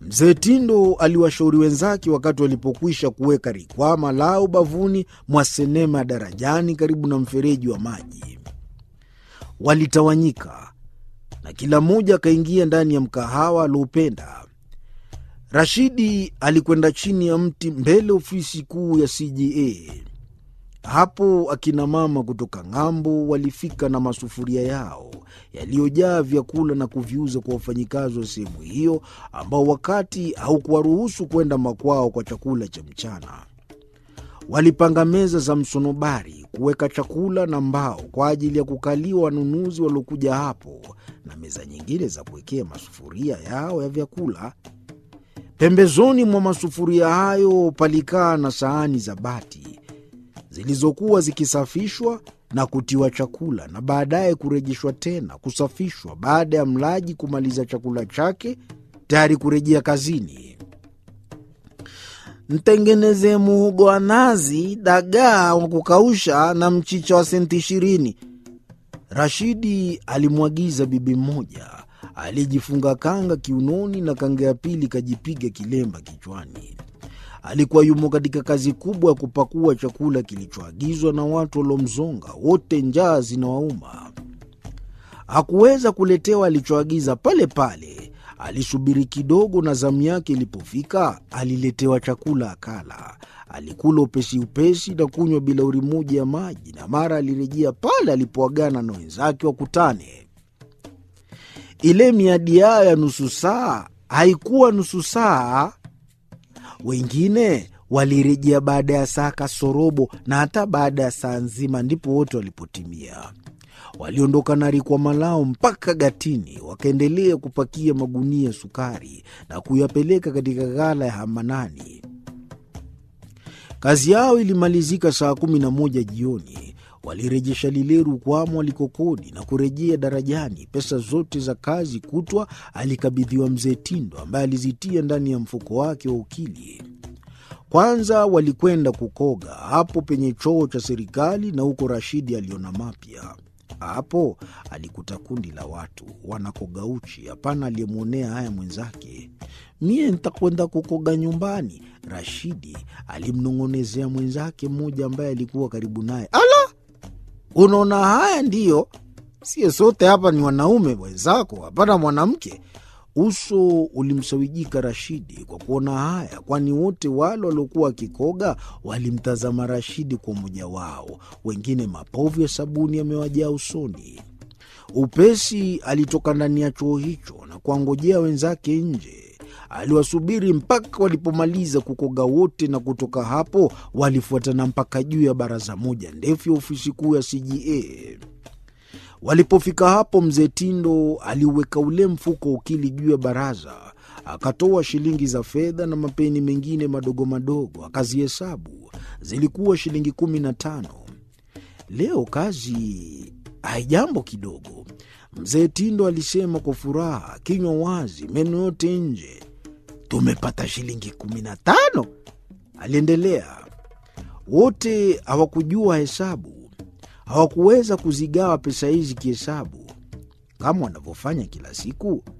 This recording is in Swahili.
Mzee Tindo aliwashauri wenzake wakati walipokwisha kuweka rikwama lao bavuni mwa senema ya Darajani karibu na mfereji wa maji. Walitawanyika na kila mmoja akaingia ndani ya mkahawa alioupenda. Rashidi alikwenda chini ya mti mbele ofisi kuu ya CJA. Hapo akina mama kutoka ng'ambo walifika na masufuria yao yaliyojaa vyakula na kuviuza kwa wafanyikazi wa sehemu hiyo ambao wakati haukuwaruhusu kwenda makwao kwa chakula cha mchana. Walipanga meza za msonobari kuweka chakula na mbao kwa ajili ya kukaliwa wanunuzi waliokuja hapo na meza nyingine za kuwekea masufuria yao ya vyakula. Pembezoni mwa masufuria hayo palikaa na sahani za bati zilizokuwa zikisafishwa na kutiwa chakula na baadaye kurejeshwa tena kusafishwa baada ya mlaji kumaliza chakula chake tayari kurejea kazini. Mtengenezee muhogo wa nazi, dagaa wa kukausha na mchicha wa senti ishirini, Rashidi alimwagiza bibi mmoja aliyejifunga kanga kiunoni na kanga ya pili kajipiga kilemba kichwani. Alikuwa yumo katika kazi kubwa ya kupakua chakula kilichoagizwa na watu waliomzonga, wote njaa zinawauma. Hakuweza kuletewa alichoagiza pale pale. Alisubiri kidogo, na zamu yake ilipofika aliletewa chakula akala. Alikula upesi upesi na kunywa bilauri moja ya maji, na mara alirejea pale alipoagana na wenzake wakutane. Ile miadi yao ya nusu saa haikuwa nusu saa. Wengine walirejea baada ya saa kasorobo na hata baada ya saa nzima, ndipo wote walipotimia. Waliondoka na rikwama lao mpaka gatini, wakaendelea kupakia magunia sukari na kuyapeleka katika ghala ya Hamanani. Kazi yao ilimalizika saa kumi na moja jioni. Walirejesha lile rukwama walikokodi na kurejea darajani. Pesa zote za kazi kutwa alikabidhiwa mzee Tindo, ambaye alizitia ndani ya mfuko wake wa ukili. Kwanza walikwenda kukoga hapo penye choo cha serikali, na huko Rashidi aliona mapya. Hapo alikuta kundi la watu wanakoga uchi. Hapana aliyemwonea haya mwenzake. Mie ntakwenda kukoga nyumbani, Rashidi alimnong'onezea mwenzake mmoja ambaye alikuwa karibu naye. Ala, unaona haya ndiyo? Sie sote hapa ni wanaume wenzako, hapana mwanamke. Uso ulimsawijika Rashidi kwa kuona haya, kwani wote wale waliokuwa wakikoga walimtazama Rashidi kwa mmoja wao, wengine mapovu ya sabuni yamewajaa usoni. Upesi alitoka ndani ya choo hicho na kuwangojea wenzake nje. Aliwasubiri mpaka walipomaliza kukoga wote, na kutoka hapo walifuatana mpaka juu ya baraza moja ndefu ya ofisi kuu ya CJA. Walipofika hapo, mzee Tindo aliuweka ule mfuko ukili juu ya baraza, akatoa shilingi za fedha na mapeni mengine madogo madogo, akazihesabu. Zilikuwa shilingi kumi na tano. Leo kazi haijambo kidogo, mzee Tindo alisema kwa furaha, kinywa wazi, meno yote nje. Tumepata shilingi kumi na tano, aliendelea. Wote hawakujua hesabu hawakuweza kuzigawa pesa hizi kihesabu kama wanavyofanya kila siku.